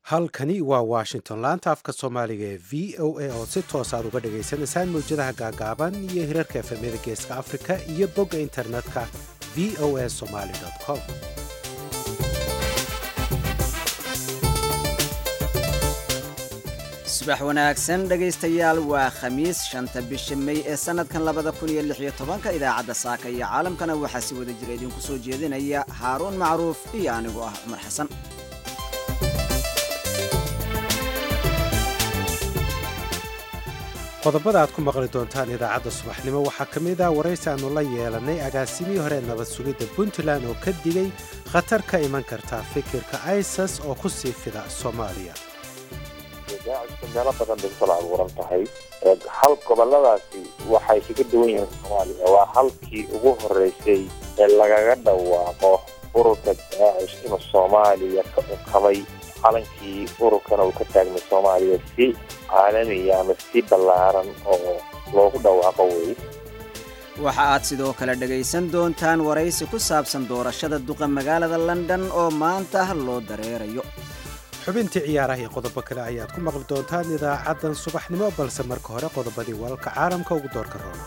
halkani waa washington laanta afka soomaaliga ee v o a oo si toos aad uga dhagaysanaysaan mawjadaha gaagaaban iyo hirarka efemyada geeska afrika iyo bogga internetka v o a somaly com subax wanaagsan dhegaystayaal waa khamiis shanta bisha mey ee sannadkan labada kun iyo lix iyo tobanka idaacadda saaka iyo caalamkana waxaa si wada jira idinku soo jeedinaya haaruun macruuf iyo anigoo ah cumar xasan qodobada aad ku maqli doontaan idaacadda subaxnimo waxaa ka mid ah waraysi aannu la yeelannay agaasimihii hore nabad sugidda puntland oo ka digay khatar ka iman karta fikirka isas oo ku sii fida soomaaliya daacishka meelo badan bay kusoo abuuran tahay hal goboladaasi waxay kaga duwan yihiin soomaaliya waa halkii ugu horeysay ee lagaga dhawaaqo ururka daacish inuu soomaaliya ka unkamay calankii ururkana uu ka taagmay soomaaliya si caalamiya ama si ballaaran oo loogu dhawaaqo wey waxa aad sidoo kale dhegaysan doontaan waraysi ku saabsan doorashada duqa magaalada london oo maanta loo dareerayo xubintii ciyaaraha iyo qodobo kale ayaad ku maqli doontaan idaacaddan subaxnimo balse marka hore qodobadii walalka caalamka ugu doorka roona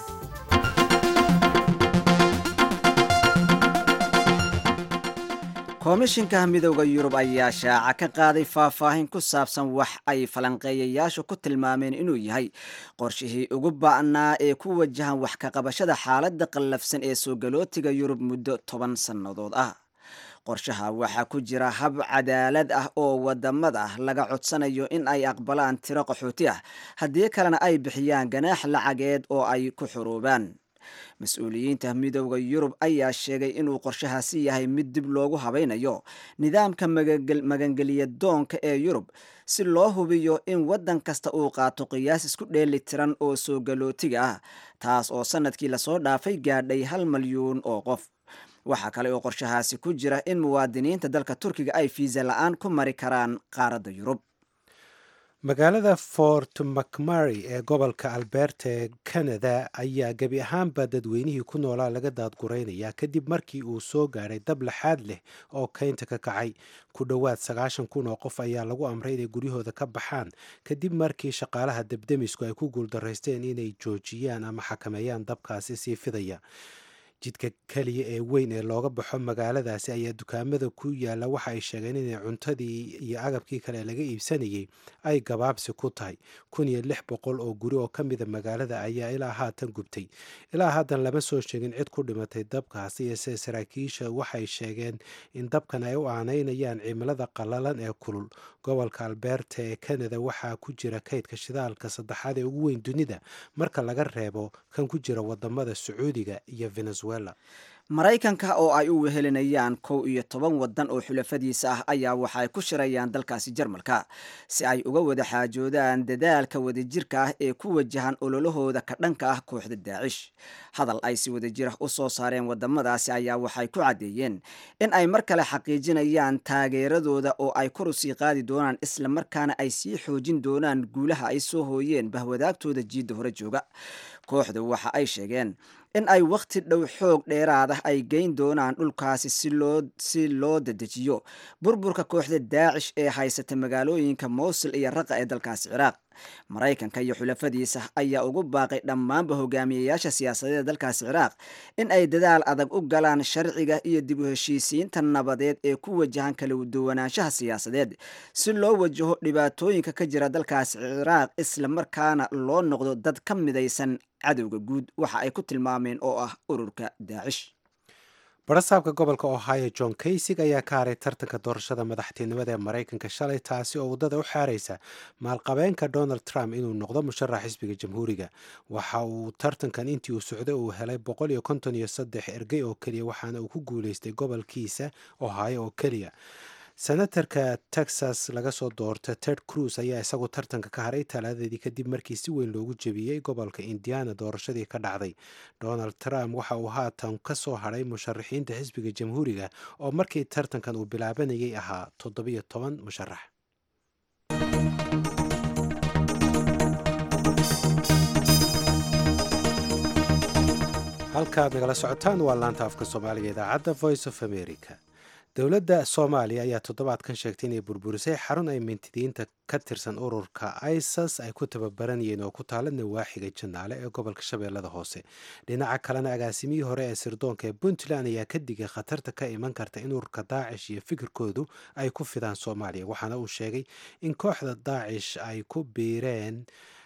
komishinka midowda yurub ayaa shaaca ka qaaday faahfaahin ku saabsan wax ay falanqeeyayaashu ku tilmaameen inuu yahay qorshihii ugu ba'naa ee ku wajahan wax ka qabashada xaaladda qallafsan ee soo galootiga yurub muddo toban sannadood ah qorshaha waxaa ku jira hab cadaalad ah oo wadamada laga codsanayo in ay aqbalaan tiro qaxooti ah haddii kalena ay bixiyaan ganaax lacageed oo ay ku xuruubaan mas-uuliyiinta midowda yurub ayaa sheegay inuu qorshahaasi yahay mid dib loogu habaynayo nidaamka magangeliya doonka ee yurub si loo hubiyo in waddan kasta uu qaato qiyaas isku dheeli tiran oo soo galootiga ah taas oo sannadkii lasoo dhaafay gaadhay hal malyuun oo qof waxaa kale oo qorshahaasi ku jira in muwaadiniinta dalka turkiga ay fiisa la-aan ku mari karaan qaaradda yurub magaalada fort macmary ee gobolka alberta ee canada ayaa gebi ahaanba dadweynihii ku noolaa laga daadguraynaya kadib markii uu soo gaadhay dab laxaad leh oo keynta ka kacay ku dhowaad sagaashan kun oo qof ayaa lagu amray inay guryahooda ka baxaan kadib markii shaqaalaha debdemisku ay ku guuldaraysteen inay joojiyaan ama xakameeyaan dabkaasi sii fidaya jidka keliya ee weyn ee looga baxo magaaladaasi ayaa dukaamada ku yaalla waxa ay sheegeen inay cuntadii iyo agabkii kale laga iibsanayay ay gabaabsi ku tahay kun iyo lix boqol oo guri oo ka mida magaalada ayaa ilaa haatan gubtay ilaa haatan lama soo sheegin cid ku dhimatay dabkaasi iyose saraakiisha waxay sheegeen in dabkan ay u aanaynayaan cimilada qallalan ee kulul gobolka alberta ee canada waxaa ku jira kaydka shidaalka saddexaad ee ugu weyn dunida marka laga reebo kan ku jira wadamada sacuudiga iyo venezuela maraykanka oo ay u wehelinayaan kow iyo toban waddan oo xulafadiisa ah ayaa waxaay ku shirayaan dalkaasi jarmalka si ay uga wada xaajoodaan dadaalka wadajirka ah ee ku wajahan ololahooda ka dhanka ah kooxda daacish hadal ay si wadajir ah u soo saareen wadamadaasi ayaa waxay ku caddeeyeen in ay mar kale xaqiijinayaan taageeradooda oo ay kor usii qaadi doonaan islamarkaana ay sii xoojin doonaan guulaha ay soo hooyeen bahwadaagtooda jiidda hore jooga kooxdu waxa ay sheegeen in ay wakhti dhow xoog dheeraadah ay geyn doonaan dhulkaasi si loo dedejiyo burburka kooxda daacish ee haysata magaalooyinka mowsul iyo raqa ee dalkaasi ciraaq maraykanka iyo xulafadiisa ayaa ugu baaqay dhammaanba hogaamiyayaasha siyaasadeed dalkaasi ciraaq in ay dadaal adag u galaan sharciga iyo dib u heshiisiinta nabadeed ee ku wajahan kala duwanaanshaha siyaasadeed si loo wajaho dhibaatooyinka ka jira dalkaasi ciraaq isla markaana loo noqdo dad ka midaysan cadowga guud waxa ay ku tilmaameen oo ah ururka daacish barasaabka gobolka ohio john kaysig ayaa ka haray tartanka doorashada madaxtinimada ee maraykanka shalay taasi oo waddada u xaaraysa maalqabeenka donald trump inuu noqdo musharax xisbiga jamhuuriga waxa uu tartankan intii uu socday uu helay boqol iyo konton iyo saddex ergey oo keliya waxaana uu ku guuleystay gobolkiisa ohio oo keliya senatarka texas laga soo doorta ted cruz ayaa isagu tartanka ka haray talaadadeedii kadib markii si weyn loogu jebiyey gobolka indiana doorashadii ka dhacday donald trump waxa uu haatan ka soo hadhay musharaxiinta xisbiga jamhuuriga oo markii tartankan uu bilaabanayay ahaa toddobiyo toban musharax halkaad nagala socotaan waa laanta afka soomaaliga idaacadda voice of america dowladda soomaaliya ayaa toddobaadkan sheegtay inay burburisay xarun ay mintidiinta ka tirsan ururka isas ay ku tababaranayeen oo ku taala nawaaxiga janaale ee gobolka shabeellada hoose dhinaca kalena agaasimihii hore ee sirdoonka ee puntland ayaa ka digay khatarta ka iman karta in ururka daacish iyo fikirkoodu ay ku fidaan soomaaliya waxaana uu sheegay in kooxda daacish ay ku biireen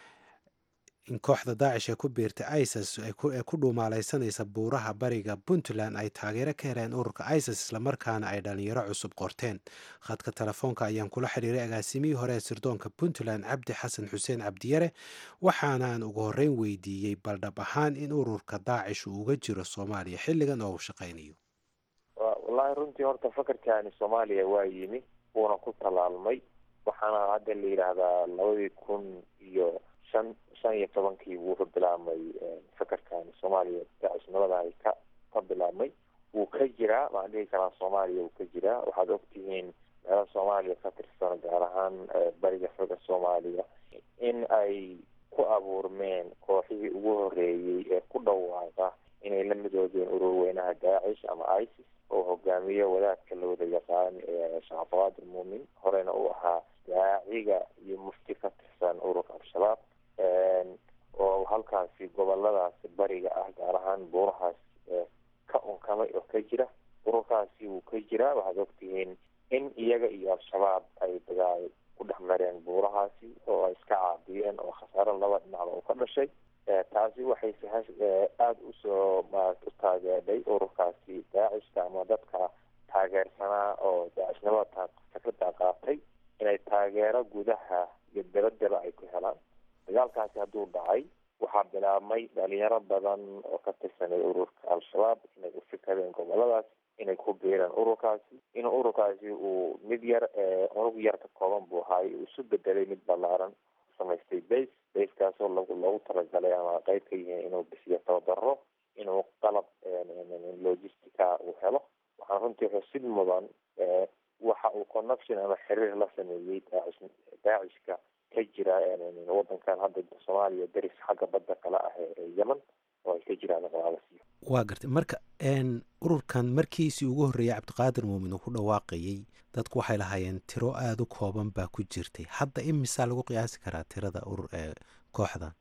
in kooxda daacish ee ku biirtay isis ee ku dhuumaalaysanaysa buuraha bariga puntland ay taageero ka heleen ururka isis islamarkaana ay dhalinyaro cusub qorteen khadka telefoonka ayaan kula xiriiray agaasimihii hore ee sirdoonka puntland cabdi xasan xuseen cabdiyare waxaanaan ugu horreyn weydiiyey baldhab ahaan in ururka daacish uu uga jiro soomaaliya xilligan oo uu shaqaynayo wallaahi runtii horta fakarkaani soomaaliya waa yimi wuuna ku tallaalmay waxaana hadda la yidhaahdaa labadii kun iyo shan shan iyo tobankii wuuka bilaabmay fakarkan soomaaliya daacisnimadahay ka ka bilaabmay wuu ka jiraa waan dhihi karaa soomaaliya wuu ka jiraa waxaad ogtihiin meelo soomaaliya ka tirsan gaar ahaan bariga foga soomaaliya in ay ku abuurmeen kooxihii ugu horeeyey ee ku dhawaaqa inay la midoobeen urur weynaha daacish ama isis oo hogaamiyo wadaadka la wada yaqaan ee shacabqaadir muumin horena uu ahaa daaciga iyo mufti ka tirsan ururka al-shabaab oo halkaasi goboladaasi bariga ah gaar ahaan buurahaas ka unkamay oo ka jira ururkaasi wuu ka jiraa waxaad ogtihiin in iyaga iyo al-shabaab ay dagaal ku dhex mareen buurahaasi oo ay iska caabiyeen oo khasaaro laba dhinacba uu ka dhashay taasi waxay aada usoo maarata u taageedhay ururkaasi daacishka ama dadka taageersanaa oo daacishnimada fikrada qaatay inay taageero gudaha iyo dabadaba ay ku helaan dagaalkaasi hadduu dhacay waxaa bilaabmay dhalinyaro badan oo ka tirsanay ururka al-shabaab inay u fikadeen goboladaas inay ku biireen ururkaasi in ururkaasi uu mid yar unug yar ka kooban buu ahaay uu isu bedelay mid ballaaran samaystay base basekaasoo lagu loogu talagalay ama qeyb ka yihiin inuu bisiyo tababaro inuu qalab logistica uu helo waxaan runtii xusid mudan waxa uu connection ama xiriir la sameeyey daacish daacishka ka jira wadankan hadda soomaaliya deris xagga badda kale ah ee yemen oo ay ka jiraan qaalasiyo waa gartay marka ururkan markiisii ugu horreeyay cabdiqaadir muumin uu ku dhawaaqayey dadku waxay lahaayeen tiro aada u kooban baa ku jirtay hadda imisaa lagu qiyaasi karaa tirada urur ee kooxdan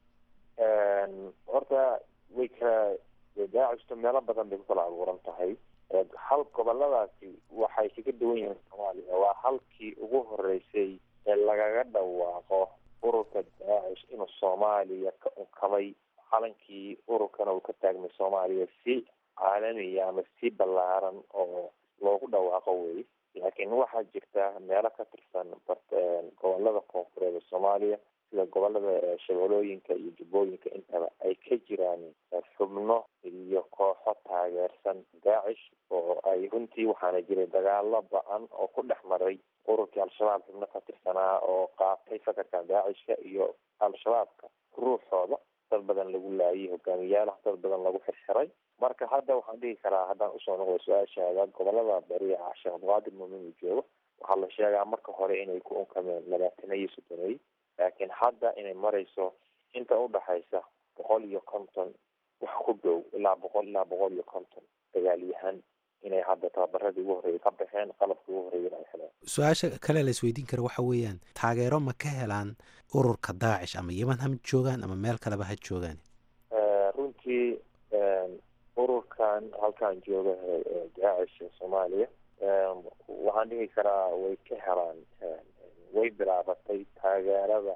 horta way kala daacishtu meelo badan bay ku kala abuuran tahay hal goboladaasi waxay kaga duwan yihiin soomaaliya waa halkii ugu horeysay ee lagaga dhawaaqo ururka daacish inuu soomaaliya ka unkamay calankii ururkana uu ka taagmay soomaaliya si caalamiya ama si ballaaran oo loogu dhawaaqo wey laakiin waxaa jirta meelo ka tirsan gobolada koonfureed ee soomaaliya sida gobolada shabeelooyinka iyo jubbooyinka intaba ay ka jiraan xubno iyo kooxo taageersan daacish oo ay runtii waxaana jiray dagaalo ba-an oo ku dhex maray ururkii al-shabaab xubno ka tirsanaa oo qaatay fakarka daacishka iyo al-shabaabka ruuxooda dad badan lagu laayay hogaamiyaalaha dad badan lagu xirxiray marka hadda waxaan dhihi karaa haddaan usoo noqdo su-aashaada gobolada bari ah sheekh abdiqaadir muumin uu joogo waxaa la sheegaa marka hore inay ku unkameen labaatana iyo soddoney laakiin hadda inay marayso inta udhaxaysa boqol iyo konton wax ku dhow ilaa boqol ilaa boqol iyo konton dagaalyahan inay hadda tababaradii ugu horreeyay ka baxeen qalabkii ugu horreeyana ay heleen su-aasha kale la isweydiin kara waxa weeyaan taageero ma ka helaan ururka daacish ama yeman ha joogaan ama meel kaleba ha joogaan runtii ururkan halkan jooga daacish soomaaliya waxaan dhihi karaa way ka helaan way bilaabatay taageerada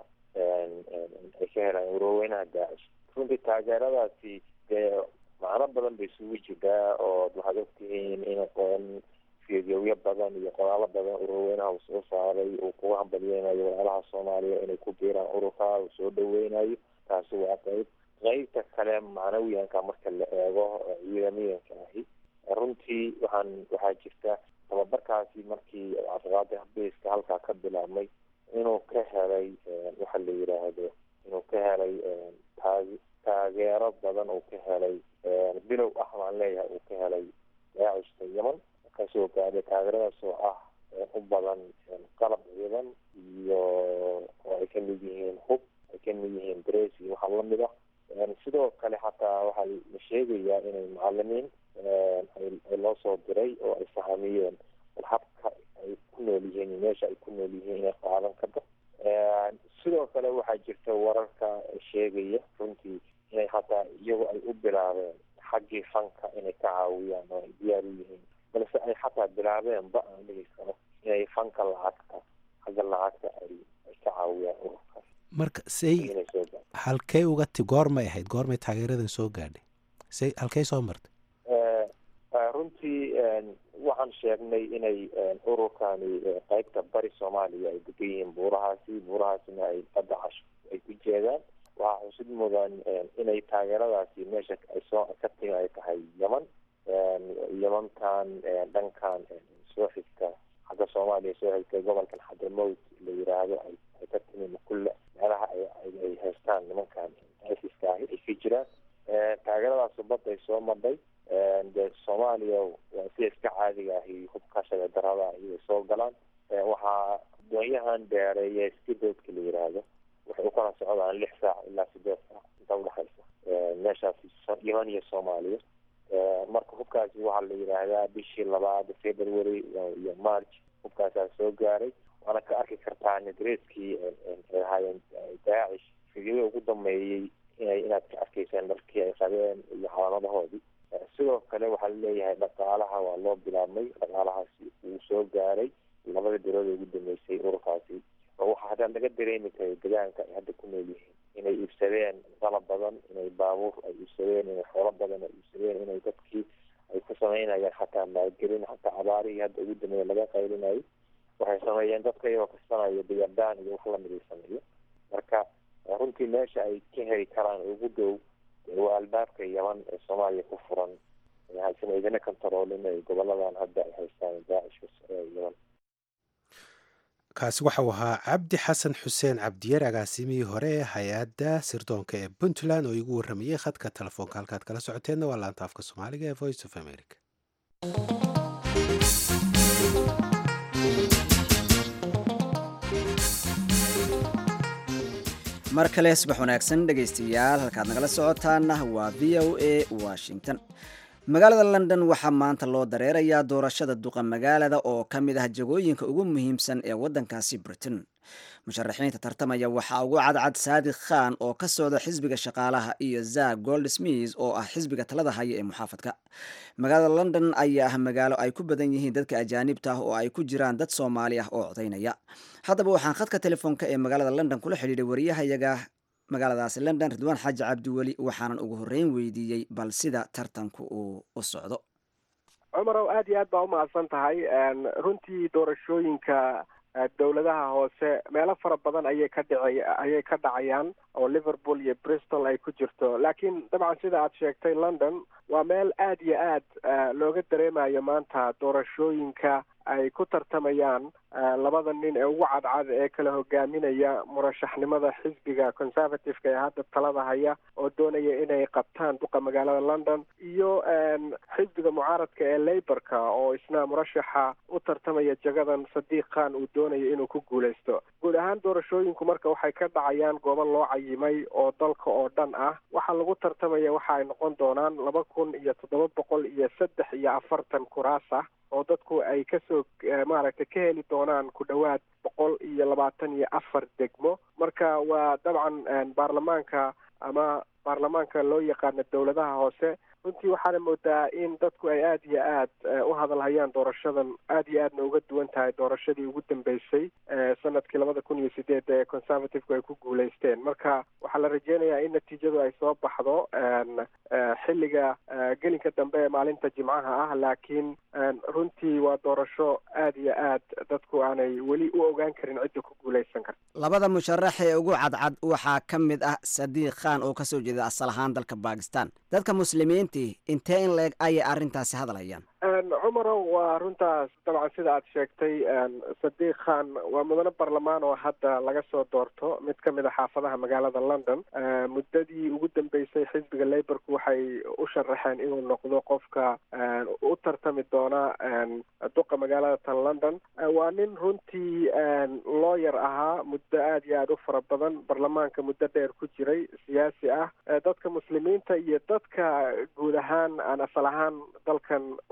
ay ka helaan ururweynaha daacish runtii taageeradaasi dee macno badan bay isugu jirtaa oo waxaad ogtihiin in qoon fidyowyo badan iyo qoraalo badan ururweynaha uu soo saaray uu kuga hambalyeynayo walaalaha soomaaliya inay ku biiraan ururka uu soo dhaweynayo taasi waa qeyb qeybta kale macnawiyanka marka la eego ciidamiyanka ahi runtii waxaan waxaa jirta tababarkaasi markii cabdiqaadir habeeska halkaa ka bilaabmay inuu ka helay waxa la yiraahdo inuu ka helay taag taageero badan uu ka helay bilow ah baan leeyahay uu ka helay daacishka yemen kasoo gaadhay taageeradaas oo ah u badan qalab ciidan iyo oo ay kamid yihiin hub ay kamid yihiin dres iyo waxa lamid ah sidoo kale xataa waxaa la sheegayaa inay macalimiin ay loo soo diray oo ay fahamiyeen habka ay ku nool yihiin meesha ay ku nool yihiin inay qaadan karto sidoo kale waxaa jirta wararka sheegaya runtii inay hataa iyagu ay u bilaabeen xaggii fanka inay ka caawiyaan oo ay diyaar u yihiin balse ay xataa bilaabeenba aan dhegeysano inay fanka lacagta xagga lacagta ay ay ka caawiyaan ururkaas marka say inay soo gaarto halkay uga ti goormay ahayd goormay taageeradan soo gaadhay say halkay soo martay runtii waxaan sheegnay inay ururkani qeybta bari soomaaliya ay degan yihiin buurahaasi buurahaasina ay badda casho ay ku jeedaan waxaa xusid mudan inay taageeradaasi meesha ay soo ka timi ay tahay yeman yemantan dhankan soo xigta xagga soomaaliya soo xigta gobolkan xadramowt la yiraahdo ay ay ka timi makulle meelaha ay haystaan nimankan iska ahi ay ka jiraan taageeradaas badda ay soo madhay dee soomaaliya waa sida iska caadiga ahi hubka shabeedarada ayay soo galaan waxaa doonyahan dheereeya skidoodka la yiraahdo waxay ukala socdaan lix saac ilaa sideed saac inta udhexaysa meeshaasi yeman iyo soomaaliya marka hubkaasi waxaa la yidhaahdaa bishii labaad february iyo march hubkaasaa soo gaaray waana ka arki kartaa nadreeskii ay ahaayeen daacish fidyada ugu dambeeyey inay inaad ka arkaysaan dharkii ay qabeen iyo calaamadahoodii sidoo kale waxaa laleeyahay dhaqaalaha waa loo bilaabmay dhaqaalahaasi uu soo gaaray labada bilood ee ugu dambeysay ururkaasi oo waxaa haddaan laga dareemi karay degaanka ay hadda ku nool yihiin inay iibsadeen qalab badan inay baabuur ay iibsadeen inay xoolo badan ay iibsadeen inay dadkii ay ku sameynayaan xataa maalgelin xataa abaarihii hadda ugu dambeeya laga qaylinayo waxay sameeyeen dadka iyagoo kasanayo diyardaan iyo wax lamid ay sameeyo marka runtii meesha ay ka heli karaan ugu dhow waa albaabka yaman ee soomaaliya ku furan haysan idina kantaroolin ay goboladan hadda ay haystaan daacishka yaman kaasi waxau ahaa cabdi xasan xuseen cabdiyar agaasimihii hore ee hay-adda sirdoonka ee puntland oo igu warramayey khadka telefoonka halkaad kala socoteenna waa laanta afka soomaaliga ee voice of america mar kale subax wanaagsan dhegaystayaal halkaad nagala socotaana waa v o a washington magaalada london waxaa maanta loo dareerayaa doorashada duqa magaalada oo ka mid ah jagooyinka ugu muhiimsan ee waddankaasi britain musharaxiinta tartamaya waxaa ugu cadcad saadiq khan oo ka socda xisbiga shaqaalaha iyo zak goldsmith oo ah xisbiga talada haya ee muxaafadka magaalada london ayaa ah magaalo ay ku badan yihiin dadka ajaanibta ah oo ay ku jiraan dad soomaali ah oo codaynaya haddaba waxaan khadka telefoonka ee magaalada london kula xidhiidhay wariyahayaga magaaladaasi london ridwaan xaaji cabdiweli waxaanan ugu horreyn weydiiyey bal sida tartanku uu u socdo cumarow aad iyo aad baa umahadsan tahay runtii doorashooyinka dowladaha hoose meelo fara badan ayay ka dhici ayay ka dhacayaan oo liverpool iyo bristol ay ku jirto laakiin dabcan sida aad sheegtay london waa meel aad iyo aad looga dareemayo maanta doorashooyinka ay ku tartamayaan labada nin ee ugu cadcad ee kala hogaaminaya murashaxnimada xisbiga conservative-ka ee hadda talada haya oo doonaya inay qabtaan duqa magaalada london iyo xisbiga mucaaradka ee laborka oo isna murashaxa u tartamaya jagadan sadiiq khan uu doonayo inuu ku guuleysto guud ahaan doorashooyinku marka waxay ka dhacayaan goobo loo cayimay oo dalka oo dhan ah waxaa lagu tartamaya waxa ay noqon doonaan laba kun iyo toddoba boqol iyo saddex iyo afartan kuraas ah oo dadku ay kasoo maaragtay ka heli doonaan ku dhowaad boqol iyo labaatan iyo afar degmo marka waa dabcan baarlamaanka ama baarlamaanka loo yaqaano dowladaha hoose runtii waxaana moodaa in dadku ay aad iyo aad u hadalhayaan doorashadan aad iyo aadna uga duwan tahay doorashadii ugu dambeysay sanadkii labada kun iyo sideed ee conservative-ku ay ku guuleysteen marka waxaa la rajeynayaa in natiijadu ay soo baxdo xilliga gelinka dambe ee maalinta jimcaha ah laakiin runtii waa doorasho aad iyo aad dadku aanay weli u ogaan karin cidda ku guuleysan karta labada musharax ee ugu cadcad waxaa ka mid ah sadiiq khan oo kasoo jeeda asal ahaan dalka bakistan dadka muslimiintii intee in leeg ayay arrintaasi hadlayaan cumarow waa runtaas dabcan sida aad sheegtay sadiiq khan waa mudane barlamaan oo hadda laga soo doorto mid ka mid a xaafadaha magaalada london muddadii ugu dambeysay xisbiga laborku waxay u sharaxeen inuu noqdo qofka u tartami doona duqa magaalada tan london waa nin runtii looyar ahaa muddo aad iyo aad u fara badan barlamaanka muddo dheer ku jiray siyaasi ah dadka muslimiinta iyo dadka guud ahaan aan asal ahaan dalkan u dhalan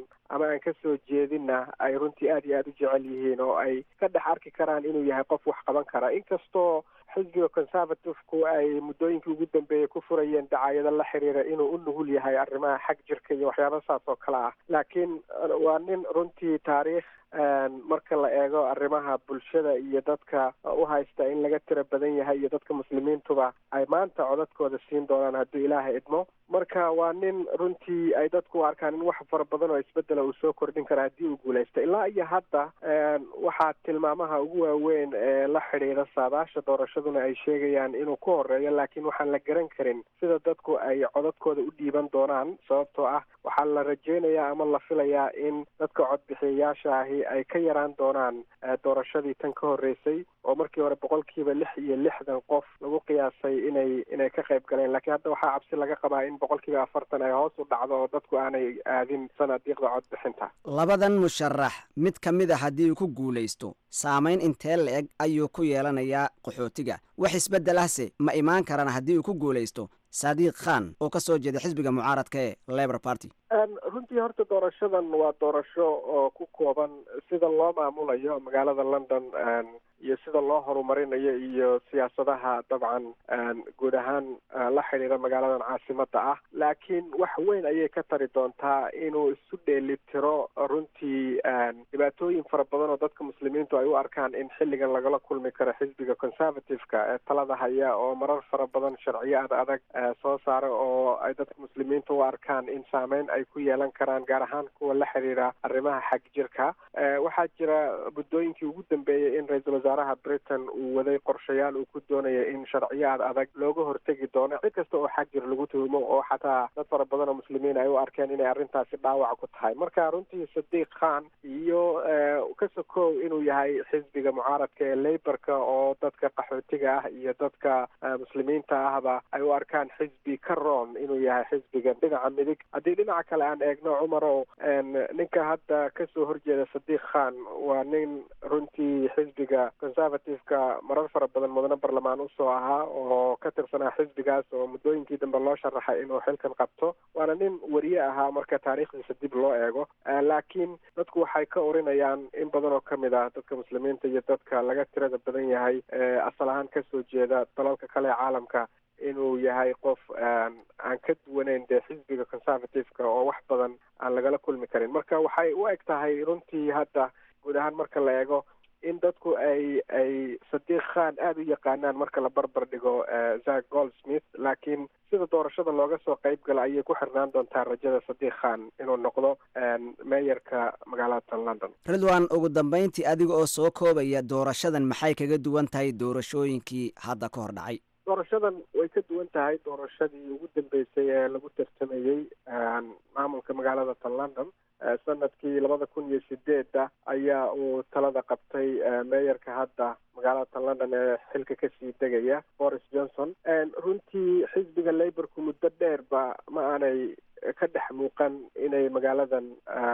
ama aan ka soo jeedinna ay runtii aad iyo aada u jecel yihiin oo ay ka dhex arki karaan inuu yahay qof wax qaban kara inkastoo xisbiga conservative-ku ay muddooyinkii ugu dambeeyey ku furayeen dacaayado la xiriira inuu u nugul yahay arrimaha xag jirka iyo waxyaaba saas oo kale ah laakiin waa nin runtii taariikh marka la eego arrimaha bulshada iyo dadka u haysta in laga tira badan yahay iyo dadka muslimiintuba ay maanta codadkooda siin doonaan hadduu ilaahay idmo marka waa nin runtii ay dadku u arkaan in wax fara badan oo isbedela uu soo kordhin kara haddii uu guulaysta ilaa iyo hadda waxaa tilmaamaha ugu waaweyn ee la xidhiidha saadaasha doorashaduna ay sheegayaan inuu ku horeeyo laakiin waxaan la garan karin sida dadku ay codadkooda u dhiiban doonaan sababtoo ah waxaa la rajeynayaa ama la filayaa in dadka codbixiyayaasha ahi ay ka yaraan doonaan doorashadii tan ka horreysay oo markii hore boqolkiiba lix iyo lixdan qof lagu qiyaasay inay inay ka qayb galeen laakiin hadda waxaa cabsi laga qabaa in boqolkiiba afartan ay hoos u dhacdo oo dadku aanay aadin sanadiiqda codbixinta labadan musharax mid ka mid a haddii uu ku guulaysto saamayn intee la-eg ayuu ku yeelanayaa qaxootiga wax isbeddelahse ma imaan karaan haddii uu ku guulaysto saadiiq khan oo ka soo jeeda xisbiga mucaaradka ee labor party runtii horta doorashadan waa doorasho oo ku kooban sida loo maamulayo magaalada london iyo sida loo horumarinayo iyo siyaasadaha dabcan guud ahaan la xidhiira magaaladan caasimada ah laakiin wax weyn ayay ka tari doontaa inuu isu dheelitiro runtii dhibaatooyin fara badan oo dadka muslimiintu ay u arkaan in xilligan lagala kulmi karo xisbiga conservative-ka ee talada haya oo marar fara badan sharciyo ad adag soo saara oo ay dadka muslimiintu u arkaan in saameyn ay ku yeelan karaan gaar ahaan kuwa la xiriira arrimaha xag jirka waxaa jira muddooyinkii ugu dambeeyey in ra-iisul wasaaraha britain uu waday qorshayaal uu ku doonaya in sharciyo ad adag looga hortegi doono cid kasta oo xag jir lagu tuhumo oo xataa dad fara badan oo muslimiin ay u arkeen inay arrintaasi dhaawac ku tahay marka runtii sadiiq khan iyo ka sokow inuu yahay xisbiga mucaaradka ee leyborka oo dadka qaxootiga ah iyo dadka muslimiinta ahba ay u arkaan xisbi ka roon inuu yahay xisbiga dhinaca midig haddii dhinaca kale aan eegno cumarow ninka hadda kasoo horjeeda sadiiq khan waa nin runtii xisbiga conservative-ka marar fara badan mudane barlamaan usoo ahaa oo ka tirsanaa xisbigaas oo muddooyinkii dambe loo sharaxay inuu xilkan qabto waana nin wariye ahaa marka taariikhdiisa dib loo eego laakiin dadku waxay ka orinayaan in badan oo kamid ah dadka muslimiinta iyo dadka laga tirada badan yahay asal ahaan kasoo jeeda dalalka kale ee caalamka inuu yahay qof aan ka duwaneyn dee xisbiga conservative-ka oo wax badan aan lagala kulmi karin marka waxay u eg tahay runtii hadda guud ahaan marka la eego in dadku ay ay sadiiq khan aada u yaqaanaan marka la barbar dhigo zack goldsmith laakiin sida doorashada looga soo qayb gala ayay ku xirnaan doontaa rajada sadiiq khan inuu noqdo meeyarka magaalada london ridwan ugu dambayntii adiga oo soo koobaya doorashadan maxay kaga duwan tahay doorashooyinkii hadda ka hor dhacay doorashadan way ka duwan tahay doorashadii ugu dambeysay ee lagu tartamayey maamulka magaalada tan london sanadkii labada kun iyo sideedda ayaa uu talada qabtay meeyarka hadda magaalada tan london ee xilka kasii degaya boris johnson runtii xisbiga laborku muddo dheerba ma aanay ka dhex muuqan inay magaaladan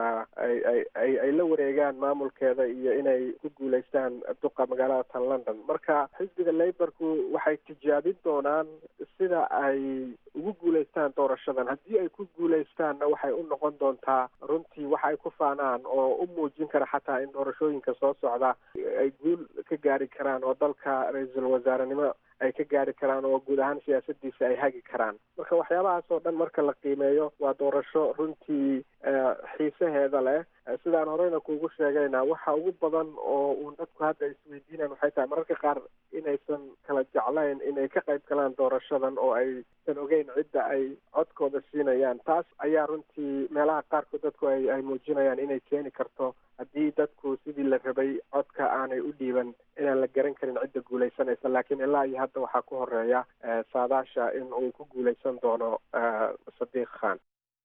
ay ay ay ay la wareegaan maamulkeeda iyo inay ku guulaystaan duqa magaalada tan london marka xisbiga laborku waxay tijaabin doonaan sida ay ugu guulaystaan doorashadan haddii ay ku guulaystaanna waxay u noqon doontaa runtii waxa ay ku faanaan oo u muujin kara xataa in doorashooyinka soo socda ay guul ka gaari karaan oo dalka ra-iisul wasaarenimo ay ka gaari karaan oo guud ahaan siyaasadiisa ay hagi karaan marka waxyaabahaas oo dhan marka la qiimeeyo waa doorasho runtii xiisaheeda leh sidaan horeyna kuugu sheegayna waxa ugu badan oo uun dadku hadda isweydiinaan waxay tahay mararka qaar inaysan kala jeclayn inay ka qayb galaan doorashadan oo aysan ogeyn cidda ay codkooda siinayaan taas ayaa runtii meelaha qaarkood dadku ay ay muujinayaan inay keeni karto haddii dadku sidii la rabay codka aanay u dhiiban inaan la garan karin cidda guulaysanaysa laakiin ilaa iyo hadda waxaa ku horeeya saadaasha in uu ku guulaysan doono sadiiq khan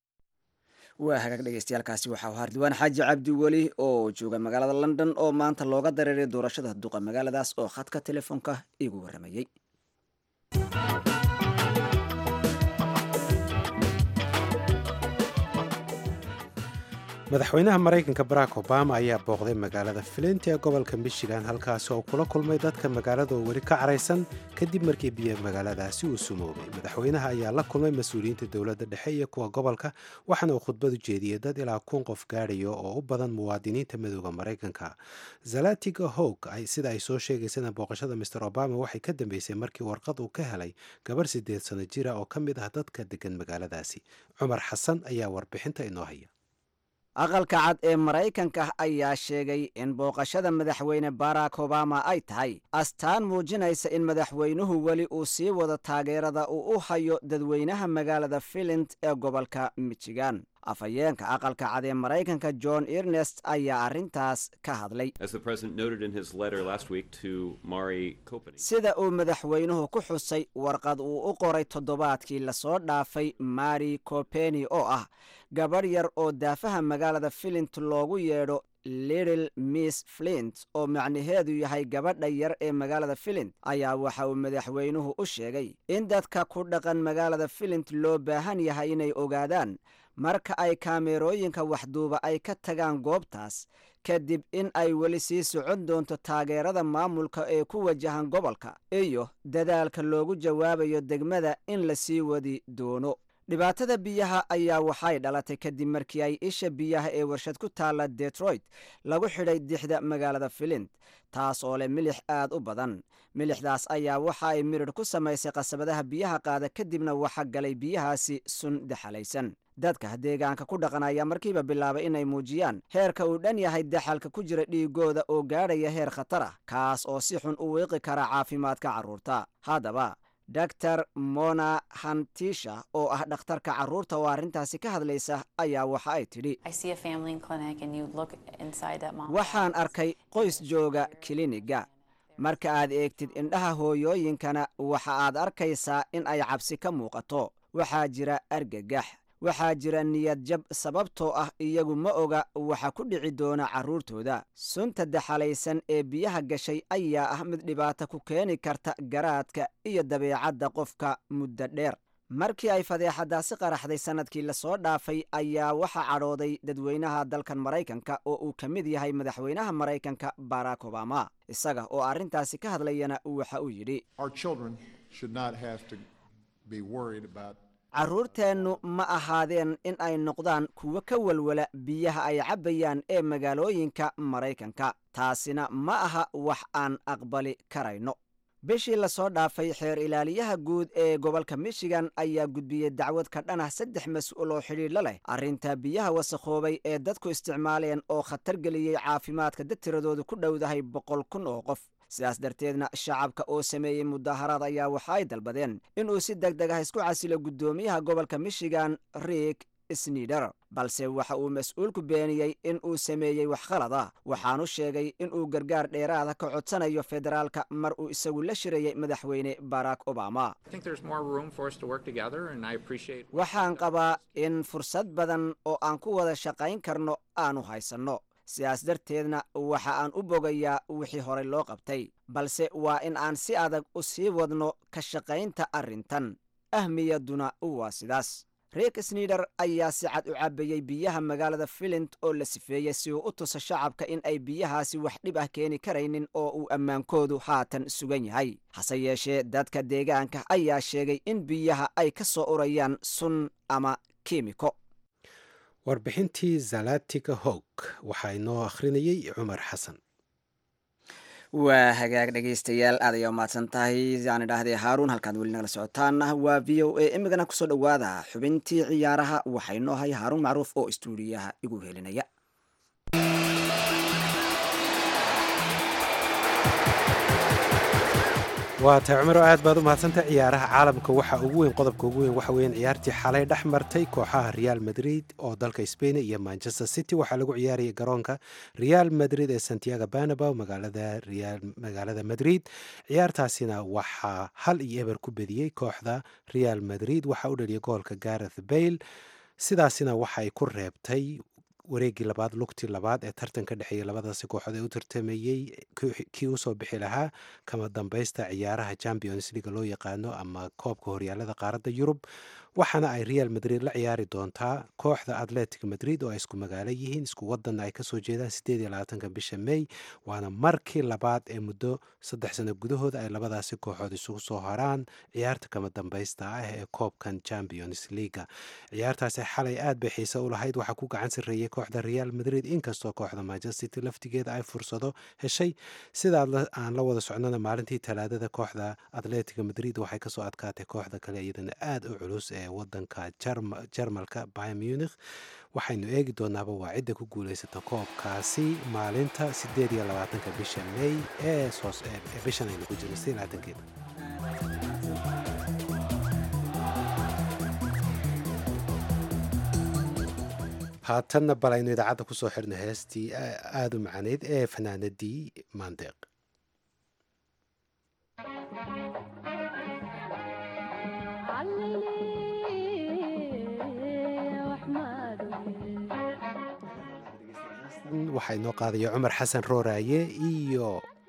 waa hagaag dhegeystayaaalkaasi waxaa u hardiwaan xaaji cabdi weli oo jooga magaalada london oo maanta looga dareeray doorashada duqa magaaladaas oo khadka telefoonka iigu warramayey madaxweynaha maraykanka barack obama ayaa booqday magaalada flint ee gobolka michigan halkaasi oo kula kulmay dadka magaalada oo weli ka caraysan kadib markii biyo magaaladaasi uu sumoobay madaxweynaha ayaa la kulmay mas-uuliyiinta dowladda dhexe iyo kuwa gobolka waxaana uu khudbad u jeediyey dad ilaa kun qof gaadhayo oo u badan muwaadiniinta madooda maraykanka zalatiga hog sida ay soo sheegaysana booqashada mister obama waxay ka dambeysay markii warqad uu ka helay gabarh siddeed sano jira oo ka mid ah dadka degan magaaladaasi cumar xasan ayaa warbixinta inoo haya aqalka cad ee maraykanka ayaa sheegay in booqashada madaxweyne barack obama ay tahay astaan muujinaysa in madaxweynuhu weli uu sii wado taageerada uu u hayo dadweynaha magaalada filint ee gobolka michigan afhayeenka aqalka cad ee maraykanka john ernest ayaa arrintaas ka hadlay sida uu madaxweynuhu ku xusay warqad uu u qoray toddobaadkii lasoo dhaafay mari copeni oo ah gabadh yar oo daafaha magaalada filint loogu yeedho little miss flint oo macnaheedu yahay gabadha yar ee magaalada filint ayaa waxa uu madaxweynuhu u sheegay in dadka ku dhaqan magaalada filint loo baahan yahay inay ogaadaan marka ay kaameerooyinka waxduuba ay ka tagaan goobtaas kadib in ay weli sii socon doonto taageerada maamulka ee ku wajahan gobolka iyo dadaalka loogu jawaabayo degmada in la sii wadi doono dhibaatada biyaha ayaa waxay dhalatay kadib markii ay isha biyaha ee warshad ku taalla detroit lagu xidhay dixda magaalada filint taas oo leh milix aad u badan milixdaas ayaa waxa ay miridh ku samaysay qasabadaha biyaha qaada kadibna waxa galay biyahaasi sun daxalaysan dadka deegaanka ku dhaqan ayaa markiiba bilaabay inay muujiyaan heerka uu dhan yahay daxalka ku jira dhiigooda oo gaadhaya heer khatar ah kaas oo si xun u wiiqi kara caafimaadka carruurta haddaba dor mona hantisha oo ah dhakhtarka carruurta oo arrintaasi ka hadlaysa ayaa waxa ay tidhi waxaan arkay qoys jooga kiliniga marka aad eegtid indhaha hooyooyinkana waxa aad arkaysaa in ay cabsi ka muuqato waxaa jira argagax waxaa jira niyad jab sababtoo ah iyagu ma oga waxa ku dhici doona carruurtooda sunta daxalaysan ee biyaha gashay ayaa ah mid dhibaato ku keeni karta garaadka iyo dabeecadda qofka muddo dheer markii ay fadeexadaasi qaraxday sannadkii lasoo dhaafay ayaa waxa cadhooday dadweynaha dalkan maraykanka oo uu ka mid yahay madaxweynaha maraykanka barack obama isaga oo arrintaasi ka hadlayana waxa uu yidhi carruurteennu ma ahaadeen in ay noqdaan kuwo ka welwela biyaha ay cabbayaan ee magaalooyinka maraykanka taasina ma aha wax aan aqbali karayno bishii lasoo dhaafay xeer ilaaliyaha guud ee gobolka michigan ayaa gudbiyey dacwad ka dhan ah saddex mas-uul oo xidhiidla leh arrinta biyaha wasakhoobay ee dadku isticmaaleen oo khatar geliyey caafimaadka dad tiradoodu ku dhowdahay boqol kun oo qof sidaas darteedna shacabka oo sameeyey mudaharaad ayaa waxa ay dalbadeen inuu si deg deg ah isku casilo guddoomiyaha gobolka michigan riik snider balse waxa uu mas-uulku beeniyey in uu sameeyey wax khalad ah waxaanu sheegay inuu gargaar dheeraada ka codsanayo federaalka mar uu isagu la shirayey madaxweyne barack obama waxaan qabaa in fursad badan oo aan ku wada shaqayn karno aanu haysanno sidaas darteedna waxa aan u bogayaa wixii horey loo qabtay balse waa in aan si adag u sii wadno ka shaqaynta arrintan ahmiyadduna waa sidaas riik snider ayaa si cad u cabbayey biyaha magaalada filint oo la sifeeyey si uu u tuso shacabka in ay biyahaasi wax dhib ah keeni karaynin oo uu ammaankoodu haatan sugan yahay hase yeeshee dadka deegaanka ayaa sheegay in biyaha ay ka soo urayaan sun ama kiimiko warbixintii zalatiga hog waxaa inoo akhrinayey cumar xasan waa hagaag dhegaystayaal aad ayaa umahadsan tahay aan idhaahdee haaruun halkaad weli nagala socotaana waa v o a imigana kusoo dhowaada xubintii ciyaaraha waxaa inoo hay haaruun macruuf oo istuudiyaha igu helinaya waa tahay cumaro aad baad u mahadsantay ciyaaraha caalamka waxa ugu weyn qodobka ugu weyn waxa weeyaan ciyaartii xalay dhex martay kooxaha real madrid oo dalka spain iyo manchester city waxaa lagu ciyaarayay garoonka real madrid ee santiago banabo magaalada madrid ciyaartaasina waxaa hal iyo eber ku bediyey kooxda real madrid waxaa u dhaliyay goolka gareth bayle sidaasina waxa ay ku reebtay wareegii labaad lugtii labaad ee tartanka dhexeeyey labadaasi kooxood ee u tartamayey kii usoo bixi lahaa kama dambaysta ciyaaraha champions leaga loo yaqaano ama koobka horyaalada qaaradda yurub waxaana ay real madrid la ciyaari doontaa kooxda atletic madrid oo ay isku magaalo yihiin isku wadanna ay kasoo jeedaan sideed iyo labaatanka bisha may waana markii labaad ee muddo saddex sano gudahooda ay labadaasi kooxood isugu soo haraan ciyaarta kama dambaysta ah ee koobkan champions leaga ciyaartaasi xalay aad bay xiise u lahayd waxaa ku gacan sarreeyey kooxda real madrid inkastoo kooxda manchester city laftigeeda ay fursado heshay sidaa aan la wada socnona maalintii talaadada kooxda atletico madrid waxay kasoo adkaatay kooxda kale iyadana aada u culus ee wadanka jarmalka by munich waxaynu eegi doonaaba waa cidda ku guuleysata koobkaasi maalinta sideed iyo labaatanka bisha may ee bishan aynu ku jirno sideed labaatankeeda haatanna bal aynu idaacadda kusoo xirno heestii aada u macaneyd ee fanaanadii maandeeq waxaa inoo qaadaya cumar xasan rooraaye iyo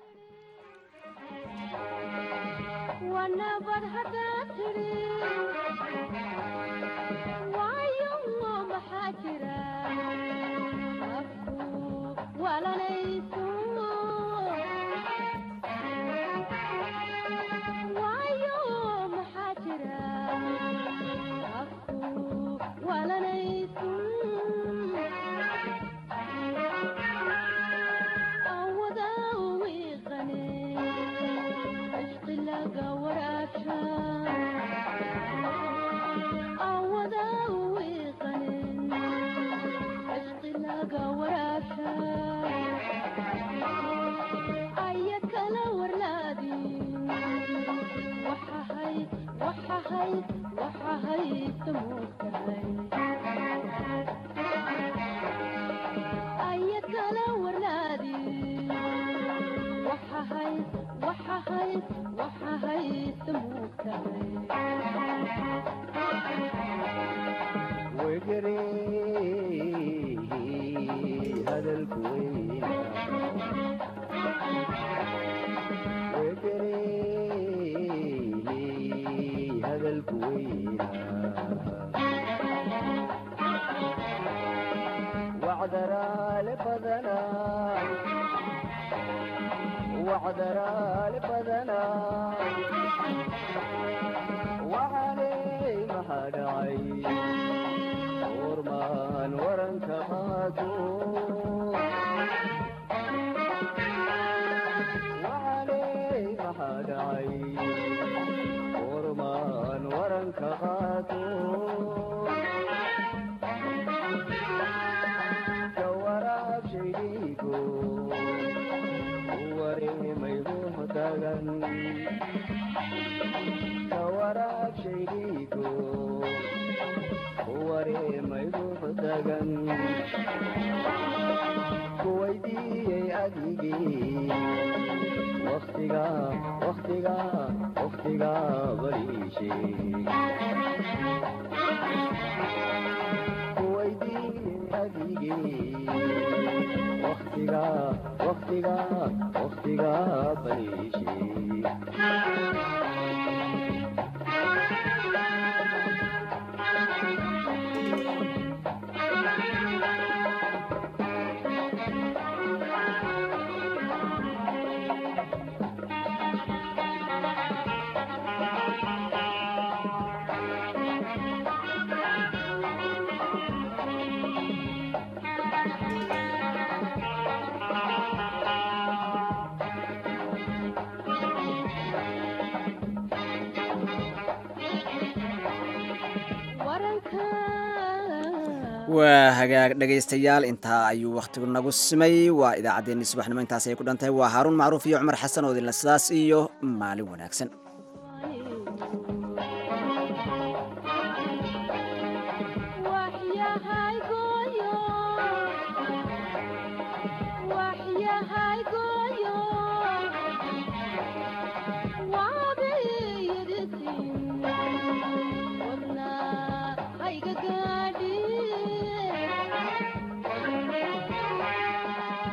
waa hagaag dhegaystayaal intaa ayuu wakhtigu nagu simay waa idaacaddeenii subaxnimo intaas ay ku dhantahay waa haaruun macruuf iyo cumar xasan oo idinla sidaas iyo maalin wanaagsan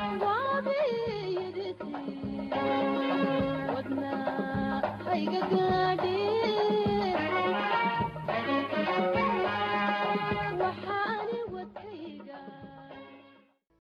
Hey, good, good.